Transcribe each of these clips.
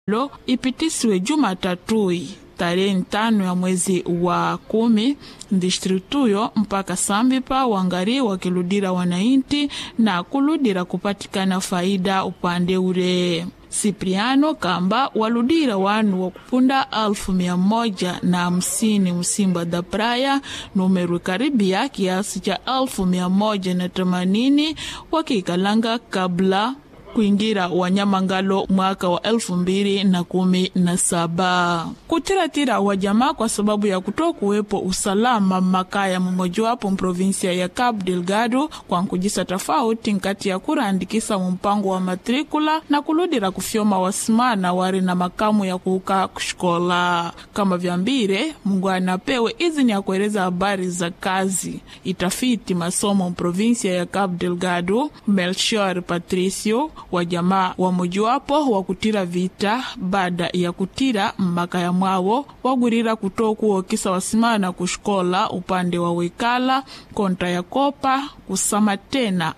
lo ipitiswe Jumatatui tarehe ntano ya mwezi wa kumi distrituyo mpaka sambipa wangari wakiludira wanainti na kuludira kupatikana faida upande ure Sipriano kamba waludira wanu wa kupunda alfu mia moja na hamsini msimba da praya numeru karibia kiasi cha alfu mia moja na themanini wakikalanga kabla kuingira wanyamangalo mwaka wa elfu mbili na kumi na saba kutiratira wajamaa kwa sababu ya kutoa kuwepo usalama makaya mmojawapo mprovinsia ya Cabo Delgado kwa nkujisa tofauti nkati ya kuraandikisa mumpango wa matrikula na kuludira kufyoma wasimana wari na makamu ya kuuka kushikola kama vyambire mungu anapewe izini ya kueleza habari za kazi itafiti masomo mprovinsia ya Cabo Delgado Melchior Patricio wa jamaa wa mojawapo wa kutira vita baada ya kutira mmakaya mwawo wagwirira kutoa kuwokisa wasimana kushikola upande wa wekala kontra ya kopa kusama tena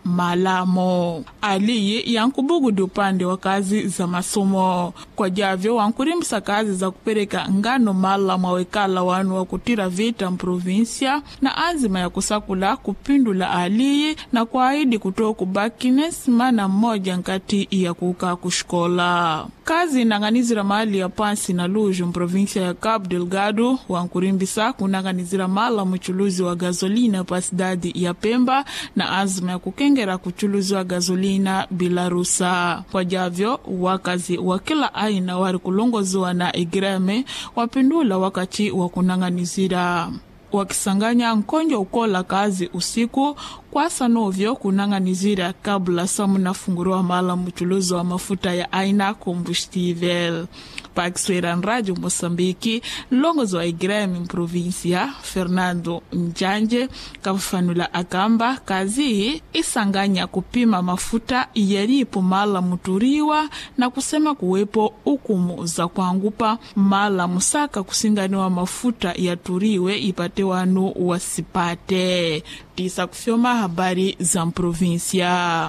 malamo aliyi yankubugudi upande wa kazi za masomo kwa javyo wankurimbisa kazi za kupereka ngano malamo awekala wanu wa kutira vita mprovinsia na azima ya kusakula kupindula aliyi na kuahidi kutoa kubakine simana mmoja nkati ya kuka kushikola kazi inang'anizira mali ya pansi na luju mprovinsia ya Cabo Delgado wankurimbisa kunang'anizira mala muchuluzi wa gazolina pa sidadi ya Pemba na azma ya kukengera kuchuluzi wa gazolina bila rusa kwa javyo wakazi wa kila aina wari kulongoziwa na igreme wapindula wakati wa kunang'anizira wakisanganya nkonjo ukola kazi usiku kwasa novyo kunang'anizira kabla samunafunguriwa mala muchuluzi wa mafuta ya aina combustível pakiswera nradio moçambike nlongozi wa igremi mprovinsia fernando njanje kafafanula akamba kazi isanganya kupima mafuta yalipo mala muturiwa na kusema kuwepo ukumu za kuangupa mala musaka kusinganiwa mafuta yaturiwe ipate wanu wasipate tisa kufyoma habari za mprovinsia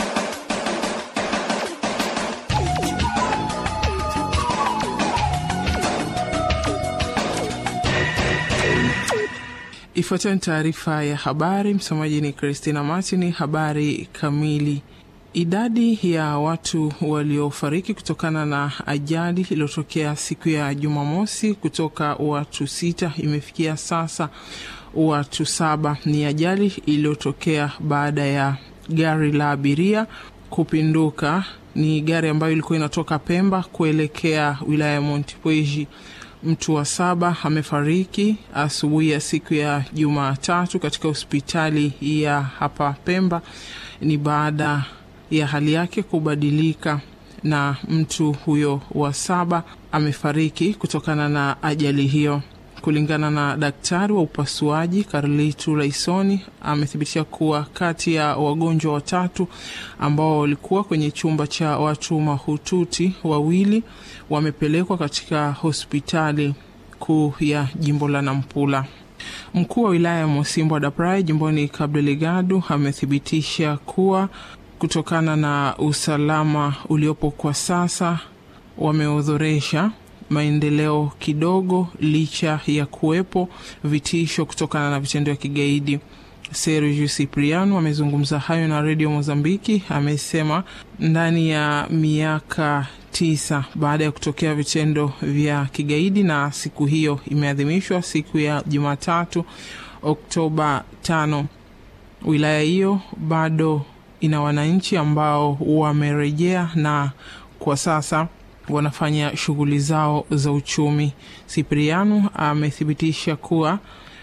Ifuatayo ni taarifa ya habari. Msomaji ni Christina Martin. Habari kamili. Idadi ya watu waliofariki kutokana na ajali iliyotokea siku ya Jumamosi kutoka watu sita imefikia sasa watu saba. Ni ajali iliyotokea baada ya gari la abiria kupinduka. Ni gari ambayo ilikuwa inatoka Pemba kuelekea wilaya ya Montepuez. Mtu wa saba amefariki asubuhi ya siku ya Jumatatu katika hospitali ya hapa Pemba. Ni baada ya hali yake kubadilika, na mtu huyo wa saba amefariki kutokana na ajali hiyo. Kulingana na daktari wa upasuaji Carlitu Laisoni, amethibitisha kuwa kati ya wagonjwa watatu ambao walikuwa kwenye chumba cha watu mahututi, wawili wamepelekwa katika hospitali kuu ya jimbo la Nampula. Mkuu wa wilaya ya Mosimbwa da Praia jimboni Cabo Delgado amethibitisha kuwa kutokana na usalama uliopo kwa sasa wameodhoresha maendeleo kidogo licha ya kuwepo vitisho kutokana na vitendo vya kigaidi. Sergio Cipriano amezungumza hayo na redio Mozambiki. Amesema ndani ya miaka tisa baada ya kutokea vitendo vya kigaidi, na siku hiyo imeadhimishwa siku ya Jumatatu Oktoba tano, wilaya hiyo bado ina wananchi ambao wamerejea na kwa sasa wanafanya shughuli zao za uchumi. Sipriano amethibitisha kuwa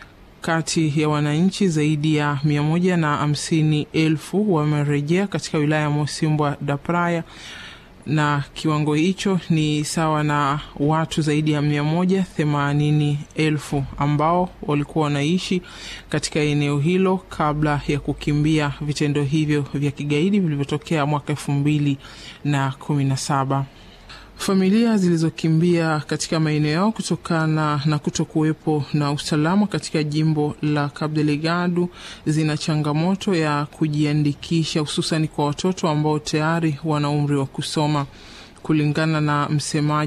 kati ya wananchi zaidi ya mia moja na hamsini elfu wamerejea katika wilaya ya Mosimbwa da Praia, na kiwango hicho ni sawa na watu zaidi ya mia moja themanini elfu ambao walikuwa wanaishi katika eneo hilo kabla ya kukimbia vitendo hivyo vya kigaidi vilivyotokea mwaka elfu mbili na kumi na saba. Familia zilizokimbia katika maeneo yao kutokana na kuto kuwepo na usalama katika jimbo la Cabo Delgado zina changamoto ya kujiandikisha, hususan kwa watoto ambao tayari wana umri wa kusoma. kulingana na msemaji